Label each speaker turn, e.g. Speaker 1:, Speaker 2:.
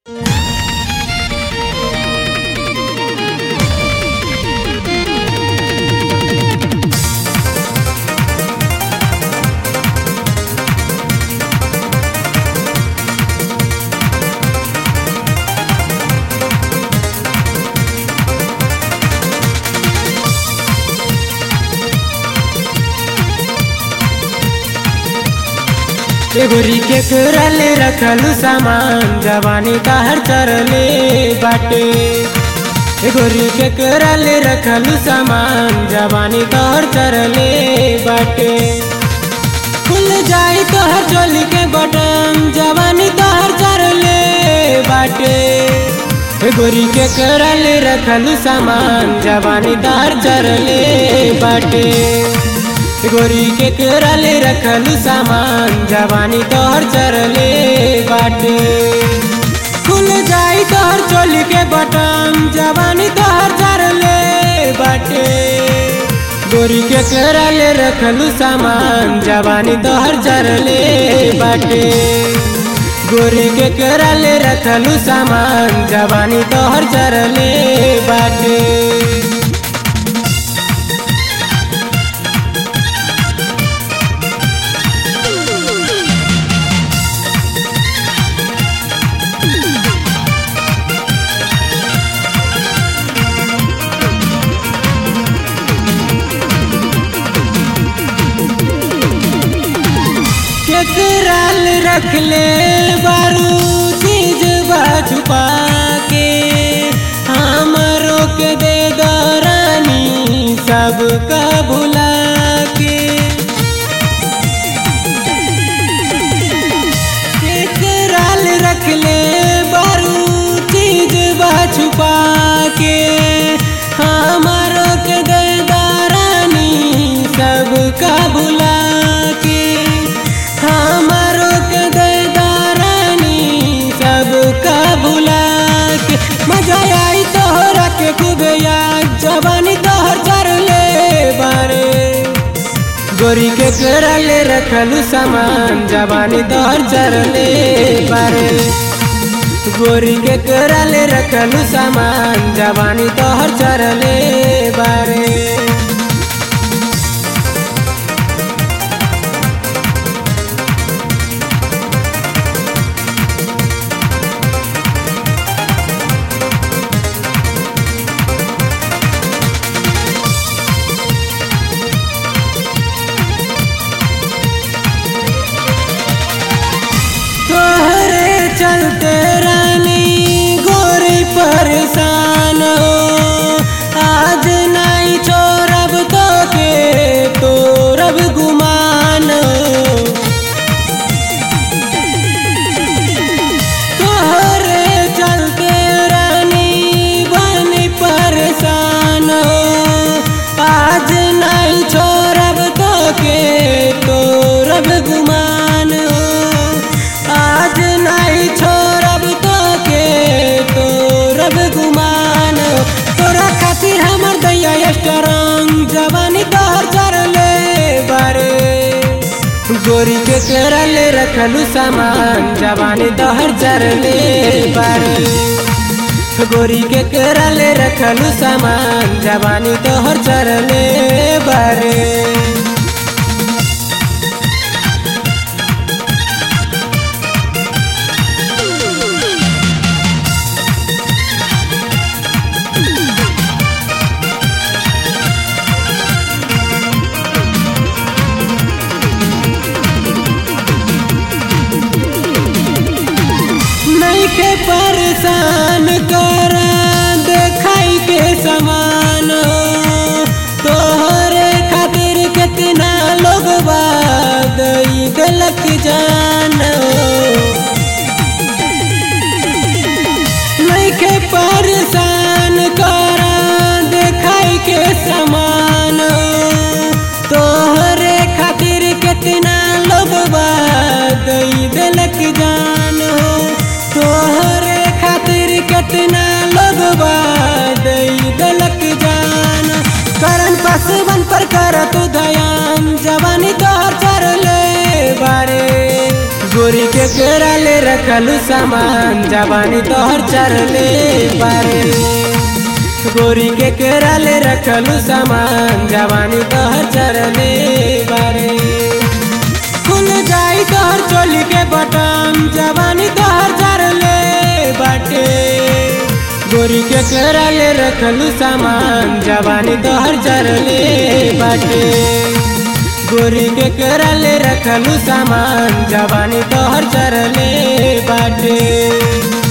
Speaker 1: एगोरी के करल रखलू सामान जवानी कहर चरले बाटे एगोरी के करल रखलू सामान जवानी कहर चरले बाटे खुल जाई तोहर चोली के बटन जवानी तोहर चरले बाटे एगोरी के करल रखलू सामान जवानी तोहर चरले बाटे गोरी के करले रखलू सामान जवानी तोहर चरले बाटे खुल जाई तोहर चोली के बटन जवानी तोहर चरले बाटे गोरी के करले रखलू सामान जवानी तोहर चरले बाटे गोरी के करले रखलू सामान जवानी तोहर चरले बाटे केकराल रख ले बारू चीज छुपा के हमरो के दे दरानी सब का भुला के केकराल रख ले बारू चीज छुपा के हमरो के दे दरानी सब का भुला के हमारो के दारानी सब का भुला के मजा आई तोहरा के खूब याद जवानी तोहर चर ले बारे गोरी के करल रखलू सामान जवानी तोहर चर ले बारे गोरी के करल रखलू सामान जवानी तोहर चर ले बारे तोहरे चलते रानी गोरी परेशान हो आज नहीं छोड़ब तो के तोरब गुमान हो तोहरे चलते रानी बनी परेशान हो आज नहीं छोड़ब तो के तोरब गुमान हो आज नहीं छोड़ब तो के तोरब गुमान तोरा खातिर हमर दैया स्ट्रॉन्ग जवानी तोहर चरले बारे गोरी के करल रखलू सामान जवानी तोहर चरले बारे गोरी के करल रखलू सामान जवानी तोहर चरले बारे नहीं के परेशान कर देखाई के समान हो तोहरे खातिर कितना लोग बाद गलत जान हो नहीं के परेशान कर देखाई के समान हो तोहरे खातिर कितना लोग बाद गलत जान हो तोहरे खातिर कितना लोग बाद गलत जान करन पसवन पर कर तू दयान जवानी तोहर चरले बारे गोरी के केरा ले रखलू सामान जवानी तोहर चरले बारे गोरी के केरा ले रखलू सामान जवानी तोहर चरले बारे खुल जाई तोहर चोली के बटन जवानी तोहर चरले बाटे गोरी के केरा ले रखलू सामान जवानी तोहर चरले बाटे गोरी के करले रखलू सामान जवानी तोहर चरले बाटे